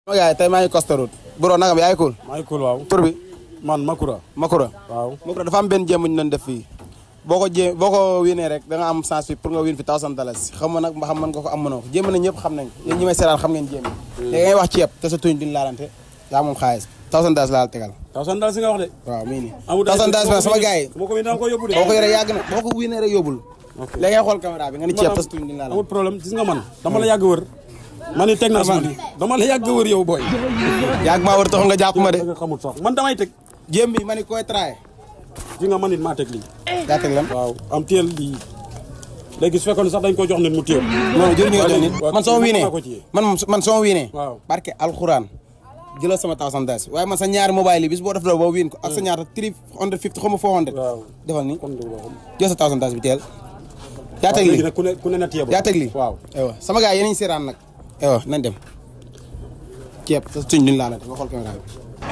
sama gars yi tey maa ngi Costa Route bro nagam yaa ngi cool maa ngi cool waaw tur bi man Makura Makura waaw Makura dafa am benn jéem bu ñu doon def fii boo ko jé boo ko winee rek da nga am chance fi pour nga win fi thousand dollars xam nga nag ba xam mën nga ko am mënoo ko jéem na ñëpp xam nañ ko yéen ñi may seetaan xam ngeen jéem léegi ngay wax ceeb te sa tuñ duñ laalante yaa moom xaalis thousand dollars laal tegal taw san daal si nga wax de waaw mii nii amul thousand dollars bi sama gars yi moo ko win dama ko yóbbu de boo ko yoree yàgg na boo ko winee rek yóbbul léegi ngay xool caméra bi nga ni ceeb te sa tuñ duñ laalante amul problème gis nga man dama la yàgg wër man ni teg naa sama di dama la yàgg wër yow booy yàgg maa war taxul nga jàpp ma de da nga xamul sax man damay teg jéem bi ma ni koy traay ji nga man it maa teg lii yaa teg lan waaw am teel lii léegi su fekkoon sax dañ ko jox nit mu téye non jëriñu nga jox nit waaw man soo wiinee maa ko téye. man moom man soo wiinee Waaw. barke alxuraan jëlal sama thousand dollars waaye man sa ñaari mobile yi bis boo def la boo wiin ko ak sa ñaata three hundred fifty xaw ma four hundred waaw defal ni kon dëgg la xam jël sa thousand dollars bi teel yaa teg léegi lii nag ku ne ku ne na téye ba yaa teg lii waaw aywa sama gars yi yéen a ngi seeraan nag aywa nañ dem ceeb sa suñ duñ laa nag nga xool caméra bi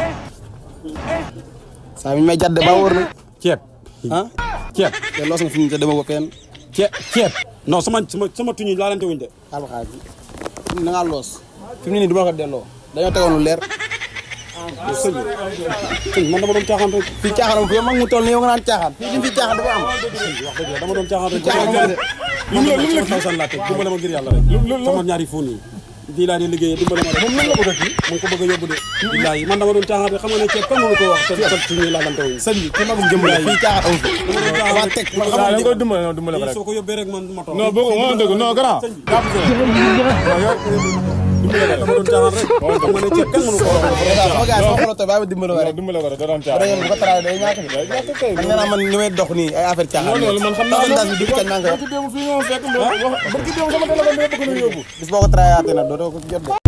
saa mi ñu may jàdd ba wóor na ceeb ah ceeb te loos nga fi ñu te dama ko fenn ceeb ceeb non sama sama sama tuñ yi laalante wuñ de xaal ba xaal bi na ngaa loos fi mu ne nii du ma la ko delloo dañoo tegoon lu leer sëñ bi sëñ man dama doon caaxaan rek fii caaxaan am fi yow mag mu toll nii yow nga naan caaxaan fii li fi caaxaan dafa am wax dëgg la dama doon caaxaan rek caaxaan lu mu la taw san laa teg dimbale ma ngir yàlla rek sama ñaari fóon yi di laa di liggéeyee dimbale ma rek moom lan la bëgg a kii mu ngi ko bëgg a yóbbu de billaahi man dama doon caaxaan rek xam nga ne ceeb kan mënu ko wax te te suñuy laalante wuñ sëñ bi ki magum jëm la fii caaxaan amu fi dama teg man xam waaw da nga nga koy dimbale non dimbale ko rek soo ko yóbbee rek man ma toog non boo ko moo dëgg non grand jàpp si dama doon caaxaan rek xam nga ne ceeb kan mënu ko wax sama gars sama xolo tey bàyyi ma dimbali non rek dimbale ko rek da doon ba caa yéen bu ko taraay day ñàkk de man nee naa man li may dox nii ay affaire caaxaan non loolu man xam naa thousand dollars bi depuis kañ maa ngi koy wax barki démb fii nga ma fekk wax barki démb sama téléphone bi yëpp ko na yóbbu bis boo ko taraayaatee nag dootoo ko jot de